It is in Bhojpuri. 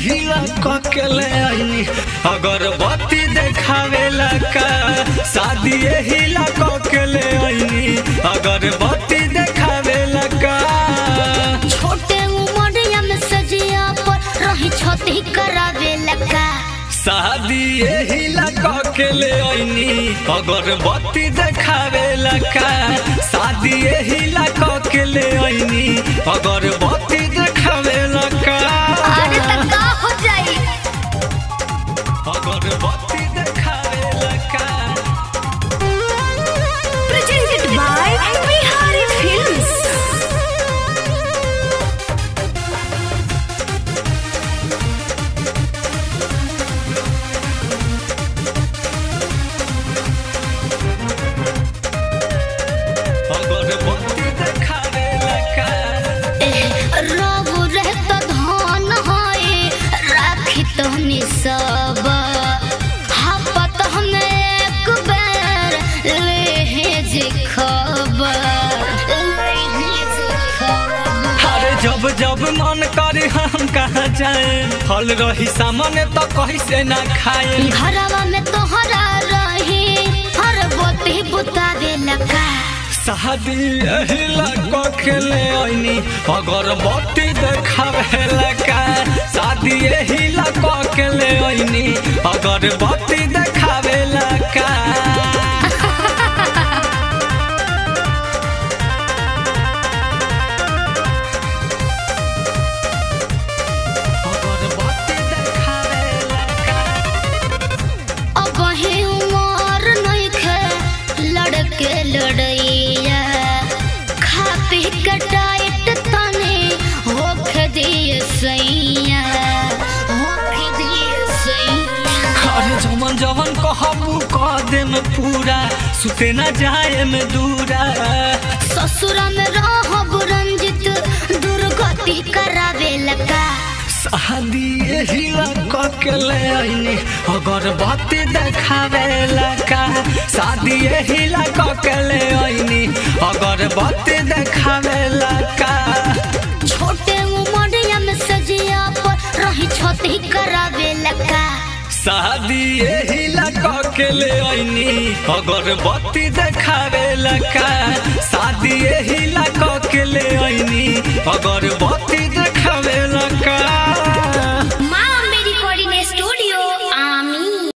यही ककेले आईनी अगरबत्ती देखावे लका शादी यही ककेले आईनी अगरबत्ती देखावे लका छोटे उमरिया में सजिया पर रही छती करावे लगा शादी यही ककेले आईनी अगरबत्ती देखावे लका शादी यही ककेले आईनी अगरबत्ती देखावे लका अरे तक का हो जाई अगरबत्ती देखावे लका प्रेजेंटेड बाय बिहारी फिल्म्स अगरबत्ती देखावे लका रघु रहत धन होए राखी तहनी सब हापत हम एक बेर लेहेज खबर लेहेज खबर अरे जब जब मन करे हम कहाँ जाए फल रही सामने तो कहीं से ना खाए घरवा में तोहरा रही हर बोती बुतावे लगा शादी यही लगा के ले आईनी अगरबत्ती देखावे लगा शादी यही लगा के ले आईनी अगरबत्ती देखावे लगा अगरबत्ती देखावे लगा अब ही उमर नहीं खे लड़के लड़ैया खा पी के टाइट तने होखे दिए सैया होखे दिए सैया अरे जवन जवन कहबू कह दे में पूरा सुते न जाए में दूरा ससुर में रहब रंजित दुर्गति करावे लगा शादी यही लगा के ले आईनी अगरबत्ती देखावे लगा शादी यही लगा के ले आईनी अगरबत्ती देखावे लगा छोटे उमरिया में सजिया पर रही छती करावे लगा शादी यही लगा के ले आईनी अगरबत्ती देखावे लगा शादी यही लगा के ले आईनी अगरबत्ती देखावे लगा